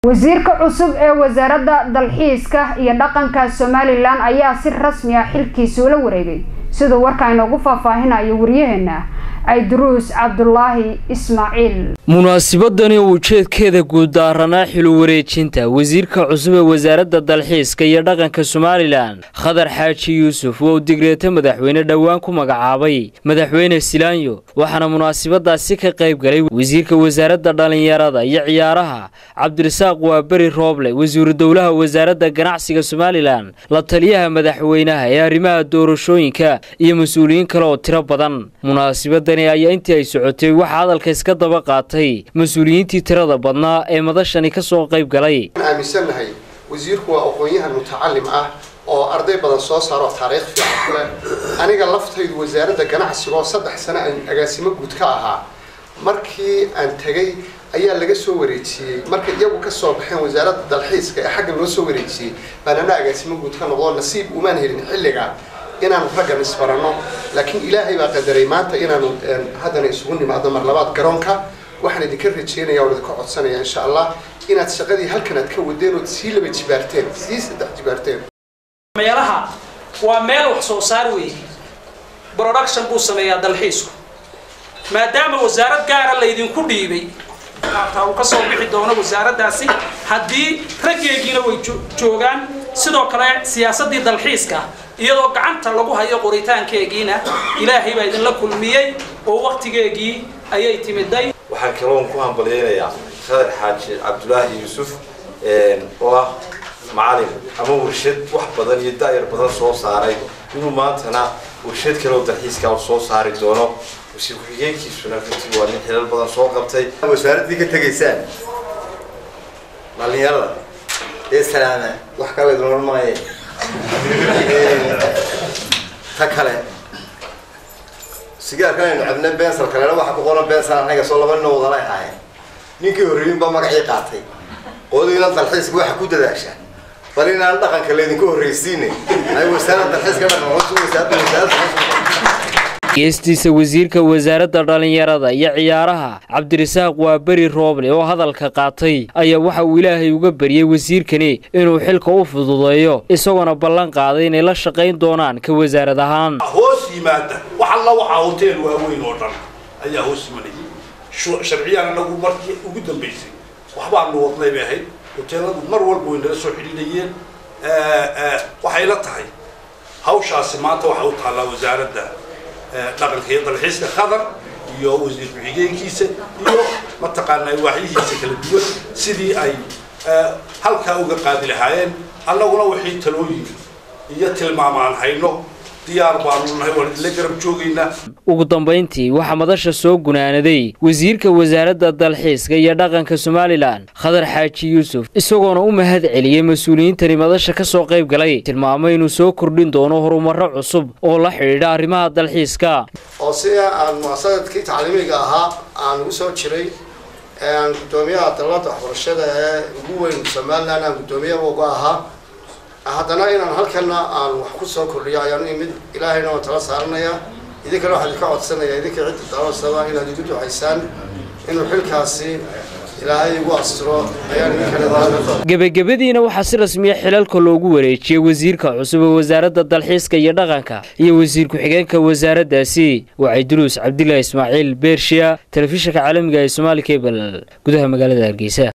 wasiirka cusub ee wasaaradda dalxiiska iyo dhaqanka somalilan ayaa si rasmi ah xilkiisa ula wareegay siduu warka inoogu faahfaahinayo waryaheena ayduruus cabdulaahi ismaaciil munaasibadani ujeedkeeda guud daaranaa xilu wareejinta wasiirka cusub ee wasaaradda dalxiiska iyo dhaqanka somalilan khadar xaaji yuusuf oo digreeta madaxweyne dhowaan ku magacaabay madaxweyne silaanyo waxaana munaasibadaasi ka qayb galay wasiirka wasaaradda dhallinyarada iyo ciyaaraha cabdirasaaq waaberi rooble wasiiru dowlaha wasaaradda ganacsiga somalilan la taliyaha madaxweynaha ee arrimaha doorashooyinka iyo mas-uuliyiin kale oo tiro badan munaasibadani ayaa intii ay socotay waxaa hadalka iska daba qaatay mas-uuliyiintii tirada badnaa ee madashani ka soo qayb galay aaminsannahay wasiirku waa aqoon-yahan mutacalim ah oo arday badan soo saaro taariikh fiican ku leh aniga laftaydu wasaaradda ganacsiga oo saddex sano aan agaasimo guud ka ahaa markii aan tegay ayaa laga soo wareejiyey markay iyagu ka soo baxeen wasaaradda dalxiiska ee xagga loo soo wareejiyey baan ana agaasimo guud ka noqdo nasiib umaan helin xilliga inaanu raggan isbaranno laakiin ilaahay baa qadaray maanta inaanu haddana isugu nimaadno mar labaad garoonka waxaan idinka rajeynaya oo idinka codsanaya insha allah inaad shaqadii halkan aad ka wadeen ood sii laba jibaarteen sii saddex jibaarteen meelaha waa meel wax soo saar weeye production buu sameeyaa dalxiisku maadaama wasaarad gaara laydinku dhiibay taa uu ka soo bixi doono wasaaraddaasi haddii raggeegiina way joogaan sidoo kale siyaasaddii dalxiiska iyadoo gacanta lagu hayo qoritaankeegiina ilaahay baa idinla kulmiyey oo waktigeegii ayay timiday waxaan kaloon ku hambalyeynayaa khadar xaaji cabdulaahi yuusuf oo ah macalin ama warshad wax badan iyo daayar badan soo saaray inuu maantana warshad kaleoo dalxiiska soo saari doono wasiir ku-xigeenkiisuna runtii waa nin xilal badan soo qabtay wasaaraddii ka tegaysaan dhalinyarada ee salaama wax kale idin maaye ta kale sigaarkan aynu cabna bensal kalena waxa ku qoran bensal anaga soo laba nin wadalay ahaayeen ninkii horreeyin baa magacii qaatay qoladiina dalxiiska waxa ku dadaasha bal inaan dhaqanka laydinku horreysiine ay wasaaradda dalxiiska dhaqan cusub wasaaradda wasaaradda geestiisa wasiirka wasaaradda dhallinyarada iyo ciyaaraha cabdirasaaq waaberi rooble oo hadalka qaatay ayaa waxa uu ilaahay uga baryey wasiirkani inuu xilka u fududeeyo isagoona ballan qaaday inay la shaqayn doonaan ka wasaarad ahaan hoos yimaada wax alla waxaa hotel waaweyn oo dhan ayaa hoos yimanayay sharciyaan anagu markii ugu dambaysay waxbaanu wadnay bay ahayd hoteeladu mar walba way nala soo xidhiidhayeen waxay la tahay hawshaasi maanta waxa u taallaa wasaaradda dhaqanka iyo dalxiiska khadar iyo wasiir ku-xigeenkiisa iyo mataqaanaa waaxyihiisa kala duwan sidii ay halkaa uga qaadi lahaayeen annaguna wixii talooyin iyo tilmaamaan hayno diyaar baanu nahay waan idinla garab joogaynaa ugu dambayntii waxaa madasha soo gunaanaday wasiirka wasaaradda dalxiiska iyo dhaqanka somalilan khadar xaaji yuusuf isagoona u mahad celiyey mas-uuliyiintani madasha ka soo qayb galay tilmaamay inuu soo kordhin doono horumarro cusub oo la xidhiidha arrimaha dalxiiska oo sida aan muasadadkii tacliimiga ahaa aan ugu soo jiray aan guddoomiyaha dalada waxbarashada ee ugu weyn somalilan aan guddoomiyaha uga ahaa haddana inaan halkana aan wax ku soo kordhiyo ayaan imid ilaahayna waan tala saaranaya idinkana waxaan idinka codsanaya idinka cidda daawasaba inaad igu ducaysaan inuu xilkaasi ilaahay igu astiro ayaan idinkale gebagabadiina waxaa si rasmiya xilalka loogu wareejiyey wasiirka cusub ee wasaaradda dalxiiska iyo dhaqanka iyo wasiir ku-xigeenka wasaaraddaasi wacay duruus cabdilaahi ismaaciil beershiya telefishinka caalamiga ee somaali cable gudaha magaalada hargeysa